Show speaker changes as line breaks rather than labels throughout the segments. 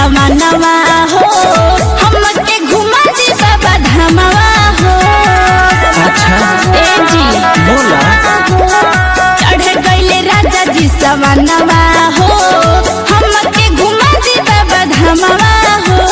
समानवा हो हमके घुमा दी बाबा धामवा हो
अच्छा
ए जी
बोला
चढ़े गईले राजा जी समानवा हो हमके घुमा दी बाबा धामवा हो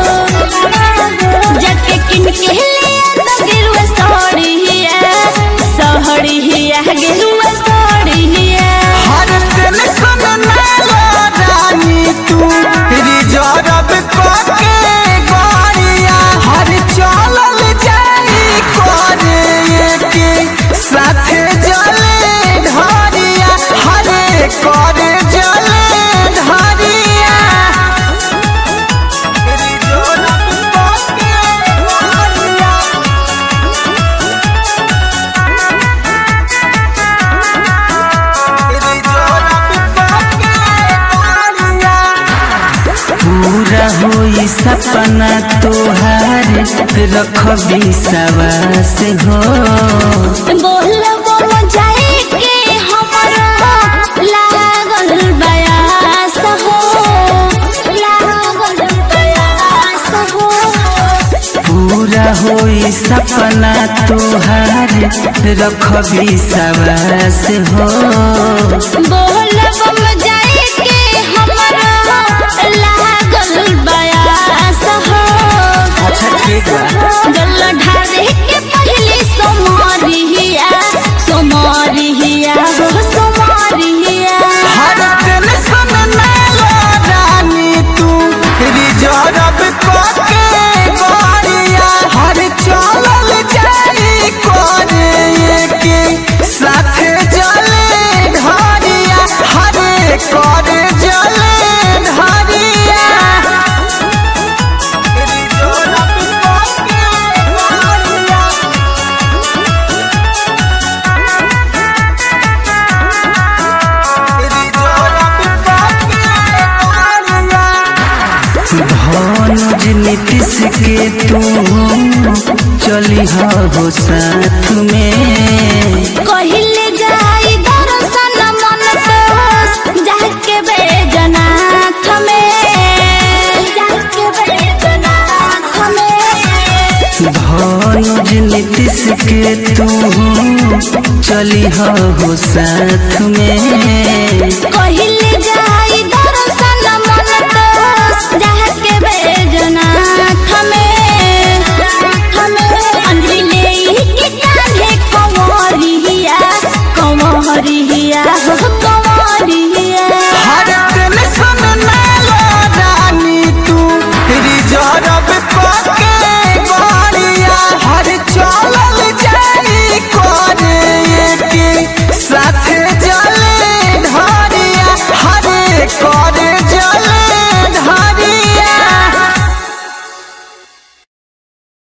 जाके किन के लिया तो गिरुआ सोहरिया सोहरिया गिरुआ सोहरिया
हर टेंशन ना लो रानी तू रिजर्व करके गाड़िया हर चलल जाई करे के साथे जले ढारिया हरे करे जले ढारिया रिजर्व करके गाड़िया पूरा होई सपना तोहार रखबी सवास हो
बोलबो जाए के हमरा लागल बयास हो लागल बयास हो
पूरा होई सपना तोहार रखबी सवास हो
बोलबो जाए के हमरा लागल बयास हो
अच्छा ठीक बा
जल ढारे के पहले सोमारिया सोमारिया हो सोमारिया
हर टेंशन ना लो रानी तू रिजर्व करके गाड़िया हर चलल जाई करे के साथे जले ढारिया हरे करे जले ढारिया रिजर्व करके गाड़िया भानुज नीतीश के तू चली हो साथ में
कहिले जाई दर्शन मन तोस जाके बैजनाथ में जाके बैजनाथ में
भानुज नीतीश के तू चली हो साथ में